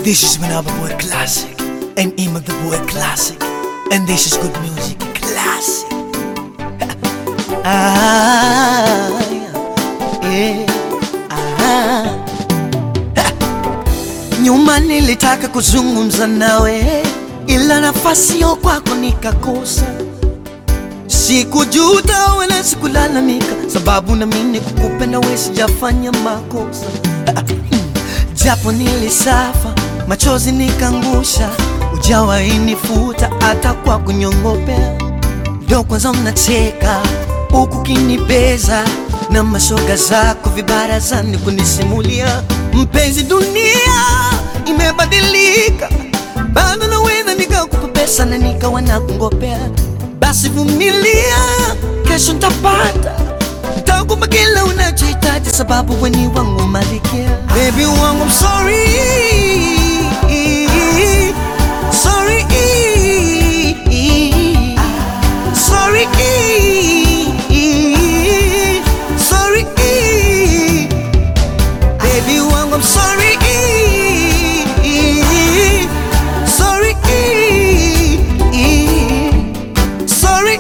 This is Manaba Boy Classic and Ima the Boy Classic and this is good music classic. ah, yeah, ah. Nyuma nilitaka kuzungumza nawe ila nafasi yo kwako nikakosa. Sikujuta wala sikulalamika, sababu na mimi kukupenda wewe sijafanya makosa. Japo nilisafa machozi nikangusha, ujawahi nifuta hata kwa kunyongopea. Ndo kwanza mnacheka huku kinibeza na mashoga zako vibarazani kunisimulia. Mpenzi, dunia imebadilika, bado naweza nikakupa pesa na nikawa nakungopea. Basi vumilia, kesho ntapata Nitakupa kila unachohitaji sababu weni wangu malikia. Baby wangu I'm sorry Sorry Sorry Sorry Baby wangu I'm sorry Sorry Sorry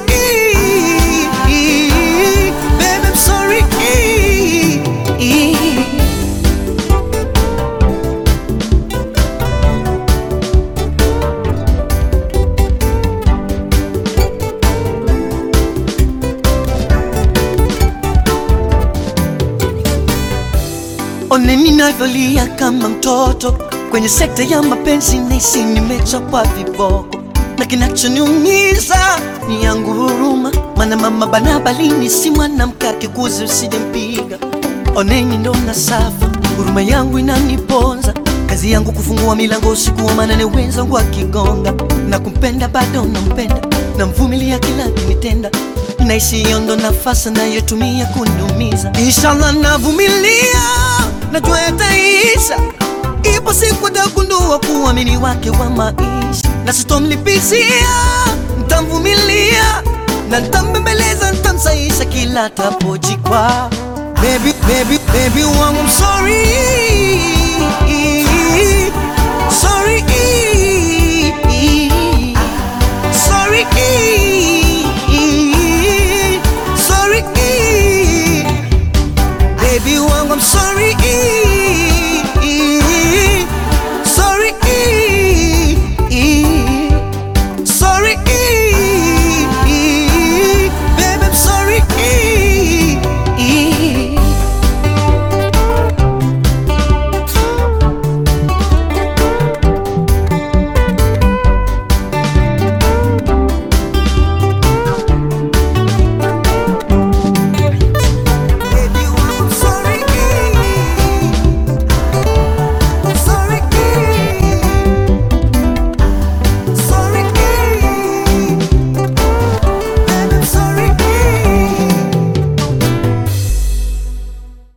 Baby I'm sorry One ninavyolia kama mtoto kwenye sekta ya mapenzi, nahisi nimechapwa viboko, na kinachoniumiza ni yangu huruma, maana mama bana balini si mwanamke akikuzi usijempiga. Oneni ndo na safa, huruma yangu inaniponza, kazi yangu kufungua milango usiku, maana ni wenzangu wakigonga, na kumpenda bado nampenda, namvumilia kila kinitenda naishi hiyo ndo nafasi nayotumia kuniumiza. Inshallah navumilia, najua yataisha. Ipo siku tagundua kuamini wake wa maisha, na sitomlipizia, ntamvumilia na ntambembeleza, ntamsaisha kila tapojikwa. Baby, baby, baby wangu I'm sorry